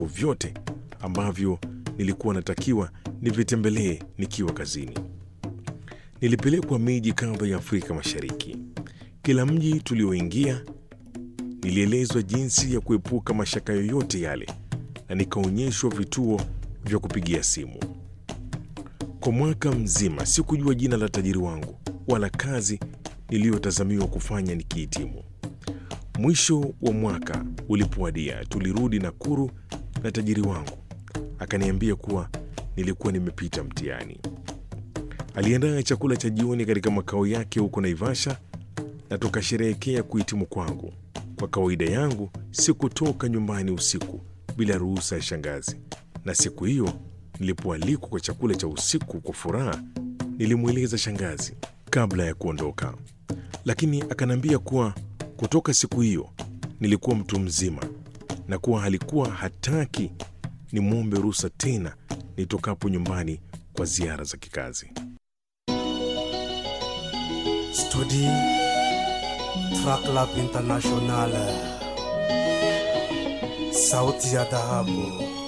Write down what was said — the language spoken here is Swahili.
vyote ambavyo nilikuwa natakiwa nivitembelee nikiwa kazini. Nilipelekwa miji kadha ya Afrika Mashariki. Kila mji tulioingia nilielezwa jinsi ya kuepuka mashaka yoyote yale na nikaonyeshwa vituo vya kupigia simu. Kwa mwaka mzima sikujua jina la tajiri wangu wala kazi niliyotazamiwa kufanya nikihitimu. Mwisho wa mwaka ulipowadia, tulirudi Nakuru na tajiri wangu akaniambia kuwa nilikuwa nimepita mtihani. Aliandaa chakula cha jioni katika makao yake huko Naivasha na tukasherehekea kuhitimu kwangu. Kwa kawaida yangu sikutoka nyumbani usiku bila ruhusa ya shangazi, na siku hiyo nilipoalikwa kwa chakula cha usiku kwa furaha, nilimweleza shangazi kabla ya kuondoka, lakini akaniambia kuwa kutoka siku hiyo nilikuwa mtu mzima na kuwa alikuwa hataki nimwombe ruhusa tena nitokapo nyumbani kwa ziara za kikazi. Studi Track Lab International, sauti ya dhahabu.